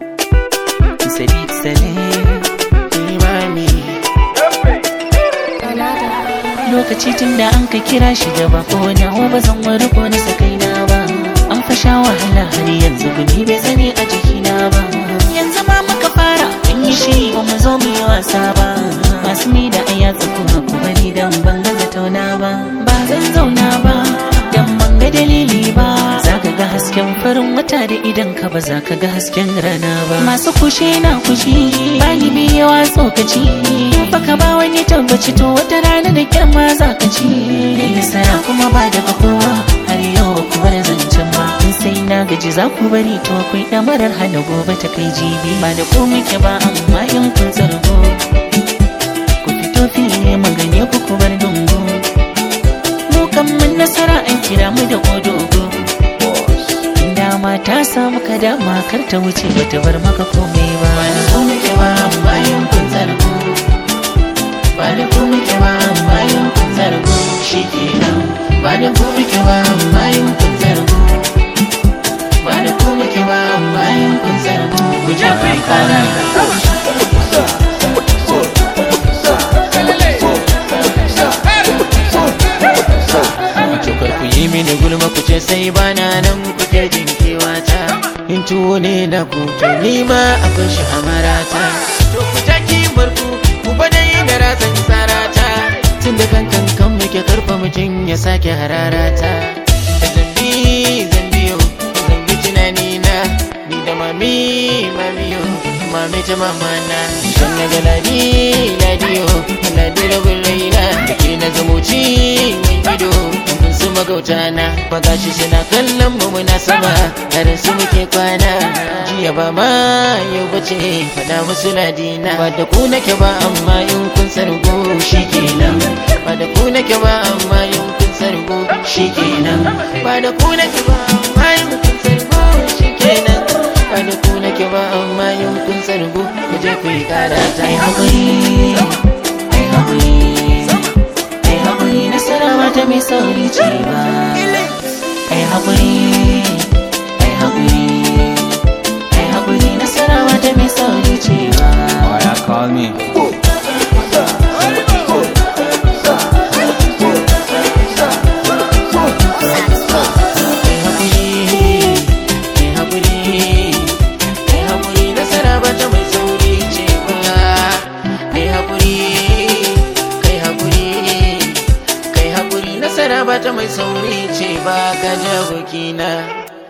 Sadiq Saleh Imani Lokaci tun da an ka kira shi da bako na ba zan wari ko na sakaina ba An fa sha wahala har yanzu guni bai sani a jikina ba Yanzu ma muka fara mun yi shi ba mu zo mu yi wasa ba Masu ni da aya kuma ku bari dan ban gaza tauna ba Ba zan zauna ba dan ban ga dalili ba Za ka ga hasken farin wata da idan ka ba za ka ga hasken rana ba Masu kushe na kushi bani biyawa tsokaci Baka ba wani tabbaci to wata rana da kyamma za ka ci Nasara kuma ba daga kowa har yau ba ku bar zancen ba In sai na gaji za ku bari to akwai ɗamarar hana gobe ta kai jibi Ba da ko muke ba amma in kun zargo Ku fito fili magane ku ku bar dungu Mu kan mun nasara an kira mu da kodogo dama ta samu ka dama kar ta wuce bata bar maka komai ba ba da ku muke ba amma yin kun zargo ba da ku muke ba amma yin kun zargo shi kenan ba da ku muke ba amma yin kun zargo ba da ku muke ba amma yin kun zargo ku je ku yi kara Cokar ku yi mini gulma ku ce sai bana nan kuke jinkewa ta In tuwo ne da ku to ni ma akwai shi a marata To ku ta kimar ku ku bada yi da ratsan sarata Tun da kan kan kan muke karfa mutum ya sake hararata Da zambi zambiyo zambi tunani na Ni da mami mamiyo mami ta mamana Shan na ga ladi ladiyo ladi rabin raina Da ke na zamoci mai gido su magauta na bagashi suna kallon mu muna sama har su muke kwana jiya ba ma yau bace fada musu ladina ba da ku nake ba amma in kun sargo shikenan ba da ku nake ba amma in kun sargo shikenan ba da ku nake ba amma in kun sargo shikenan ba da ku nake ba amma in kun sargo ku je ku yi karata ai hakuri ai hakuri ai haƙuri nasara mata mai sauri ce ba ai haƙuri ai haƙuri ai haƙuri nasara mata mai sauri ce ba Oh, yeah, call me. ai haƙuri ai haƙuri ai haƙuri nasara mata mai sauri ce ba ai haƙuri kai haƙuri kai haƙuri nasara ba ta mai sauri ce ba ka ji abokina